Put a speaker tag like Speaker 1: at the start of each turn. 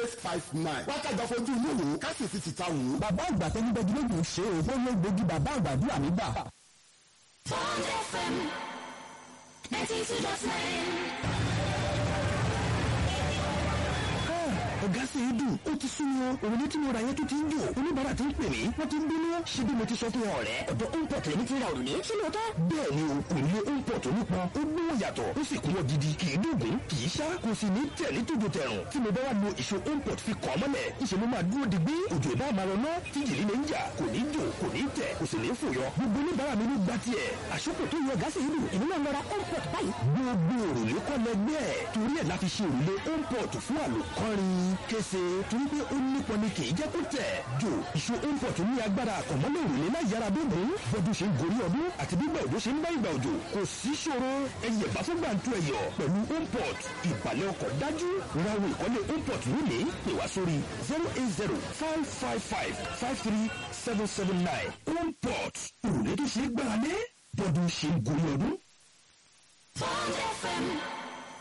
Speaker 1: eight five nine wákàtí fojú inú wò ká sì fi tìta wò.
Speaker 2: bàbá àgbà tẹni bẹ́ẹ̀ méjì ń ṣe òfò ló gbógi bàbá àgbàdúrà mi gbà.
Speaker 3: Bond FM 92.9.
Speaker 2: ọ̀gá sì ń dùn ó ti sún mi o òrùlé tí mo ra yẹn tó ti ń dùn oníbàárà ti ń pè mí wọ́n ti ń bínú ṣé bí mo ti sọ fún wọn ọ̀rẹ́ ọ̀dọ̀ import lèmi ti ra òrùlé ṣé lóòótọ́. bẹ́ẹ̀ ni o òrùlé import onípọn ó gbówó yàtọ̀ ó sì kúnwọ́ gidi kì í dùnkún kì í ṣá kò sì ní tẹ̀lé tójó tẹ̀rùn tí mo bá wà lo ìṣó import fi kàn mọ́lẹ̀ ìṣe ló máa dúró digbí òjò ìbá máa rọ náà tí jìlí lè ń jà kò ní jò kò ní tẹ̀ kò sì ní fòyọ gbogbo oníbàárà mi ló gbá tiẹ̀ àṣọ́kò tó yọ gáàsì ìlú èmi náà lọ́ra import báyìí. gbogbo òrùlé kọ́ lẹgbẹ́ ẹ̀ torí ẹ̀ la fi ṣe òrùlé import fún àlòkọ́rin kése torí pé ó nípọn ni kì í jẹ́ kó tẹ̀. jò ìṣó import ní agbára àkànmọ́lẹ̀ òrùlé náà yára bíbí bọ́dún ṣe ń gorí ọdún àti bí ìgbà òjò ṣe ń bá ìgbà òjò kò sí ṣòro ẹyẹ bá fún gbàǹtu ẹyọ pẹ̀lú import ìbàlẹ̀ ọkọ̀ dájú rawo ìkọ́lé import lónìí pè wá sórí zero eight zero five five five five three seven seven nine import òrùlé tó ṣe é gbára lé bọ́dún ṣe ń gorí ọdún.
Speaker 3: Bond FM